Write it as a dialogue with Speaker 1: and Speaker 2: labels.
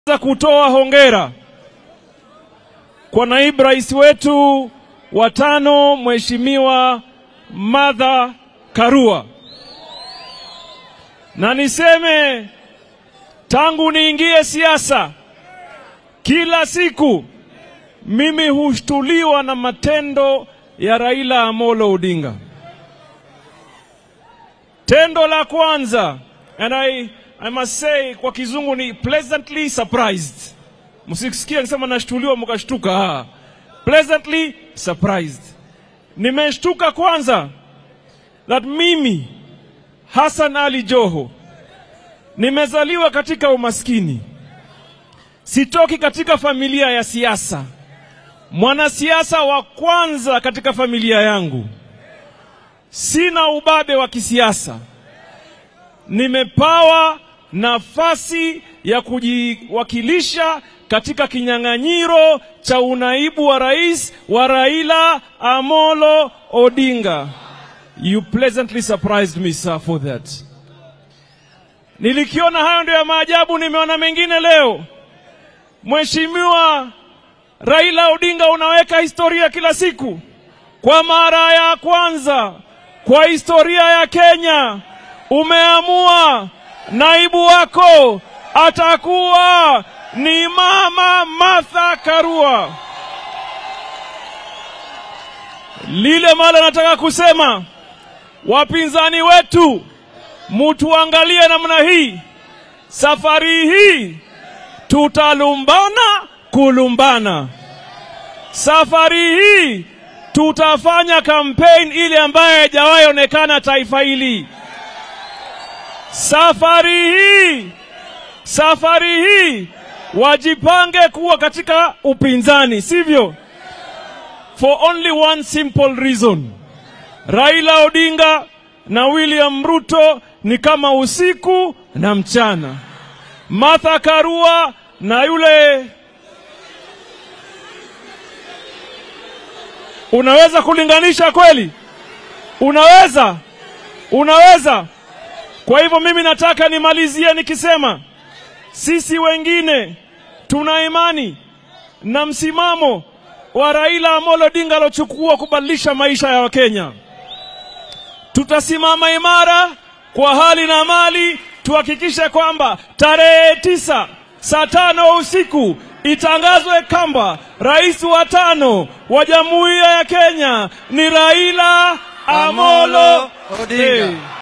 Speaker 1: za kutoa hongera kwa naibu rais wetu wa tano Mheshimiwa Martha Karua, na niseme tangu niingie siasa, kila siku mimi hushtuliwa na matendo ya Raila Amolo Odinga. Tendo la kwanza, and I, I must say kwa kizungu ni pleasantly surprised. Msisikie nikisema nashtuliwa mkashtuka. Ah, pleasantly surprised. Nimeshtuka kwanza that mimi Hassan Ali Joho nimezaliwa katika umaskini, sitoki katika familia ya siasa, mwanasiasa wa kwanza katika familia yangu, sina ubabe wa kisiasa, nimepawa nafasi ya kujiwakilisha katika kinyang'anyiro cha unaibu wa rais wa Raila Amolo Odinga. You pleasantly surprised me sir for that. Nilikiona hayo ndio ya maajabu, nimeona mengine leo. Mheshimiwa Raila Odinga, unaweka historia kila siku. Kwa mara ya kwanza kwa historia ya Kenya umeamua naibu wako atakuwa ni Mama Martha Karua. Lile mala nataka kusema, wapinzani wetu, mutuangalie namna hii. Safari hii tutalumbana kulumbana. Safari hii tutafanya kampeni ile ambayo haijawahi onekana taifa hili. Safari hii safari hii wajipange kuwa katika upinzani, sivyo? For only one simple reason. Raila Odinga na William Ruto ni kama usiku na mchana. Martha Karua na yule Unaweza kulinganisha kweli? Unaweza? Unaweza? Kwa hivyo mimi nataka nimalizie nikisema sisi wengine tuna imani na msimamo wa Raila Amolo Odinga alochukua kubadilisha maisha ya Wakenya. Tutasimama imara kwa hali na mali, tuhakikishe kwamba tarehe tisa saa tano usiku itangazwe kwamba rais wa tano wa Jamhuri ya Kenya ni Raila Amolo
Speaker 2: Odinga.
Speaker 1: Hey.